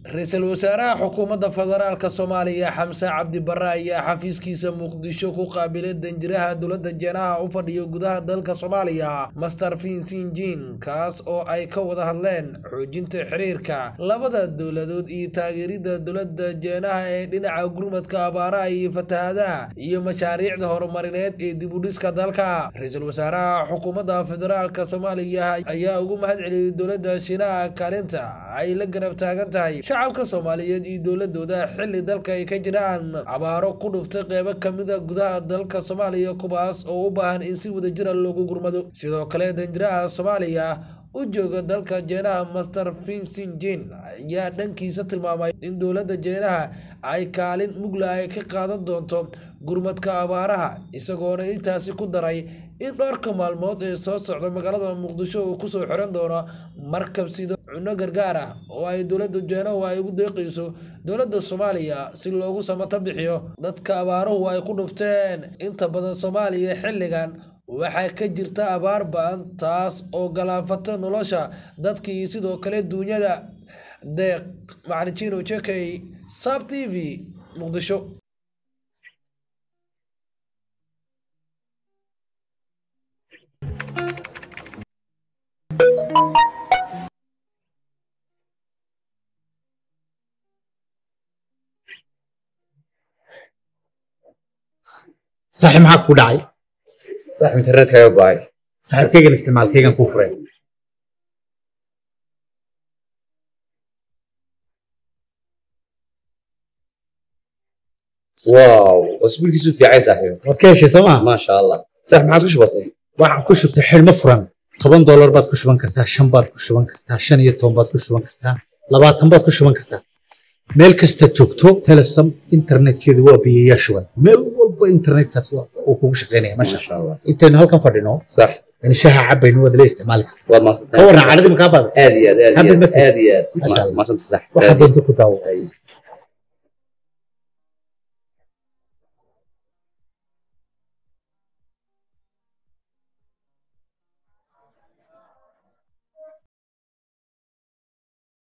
ra-iisul wasaaraha xukuumadda federaalk soomaaliya xamse cabdi barre ayaa xafiiskiisa muqdisho ku qaabilay danjiraha dowladda jeenaha u fadhiya gudaha dalka soomaaliya master finsin jin kaas oo ay ka wada hadleen xoojinta xiriirka labada dowladood iyo taageerida dowladda jeenaha ee dhinaca gurmadka abaaraha iyo fatahadaha iyo mashaariicda horumarineed ee dibudhiska dalka ra-iisul wasaaraha xukuumadda federaalk soomaaliya ayaa ugu mahad celiyey dowladda shiinaha kaalinta ay la garab taagan tahay shacabka soomaaliyeed iyo dowladooda xili dalka ay ka jiraan abaaro ku dhuftay qeybo kamida gudaha dalka soomaaliya kuwaas oo u baahan in si wadajira loogu gurmado sidoo kale danjiraha soomaaliya u jooga dalka jeenaha master finsin jin ayaa dhankiisa tilmaamay in dowladda jeenaha ay kaalin mugla ay ka qaadan doonto gurmadka abaaraha isagoona intaasi ku daray in dhowrka maalmood ee soo socda magaalada muqdisho uu kusoo xiran doono markab sida cunno gargaar ah oo ay dowladda jeenahu ay ugu deeqayso dowladda soomaaliya si loogu samato bixiyo dadka abaaruhu ay ku dhufteen inta badan soomaaliya xilligan waxaa ka jirta abaar ba-an taas oo galaafata nolosha dadkii sidoo kale duunyada deeq macalin jekey sab t v muqdisho saaxiib maxaa ku dhacay saaxiib internetkaaga go-ay saaxiibkaygan isticmaalkaygan kuu furay wow cusbulkiisu fiicay saaxiib waad ka heshay soo maa maasha allah saaxiib maxaad ku shubatay waxaan ku shubtay xidhmo furan toban doolar baad ku shuban kartaa shan baad ku shuban kartaa shan iyo toban baad ku shuban kartaa labaatan baad ku shuban kartaa meel kasta joogto telesom internetkeedu waa biyayaa shuban meel walba internetkaas uu kugu shaqaynaya masha maasha allah intaynu halkan fadhino sax in shaha cabaynu waad la isticmaali kartaa waad ka maadsantahay warran cadhadii makaa baada aad iyo aad aad Happy iyo aad birthday. aad iyo aad Maasha Allah. maasanta saaxiib waxaa aad iyo doonta ku daawo aad.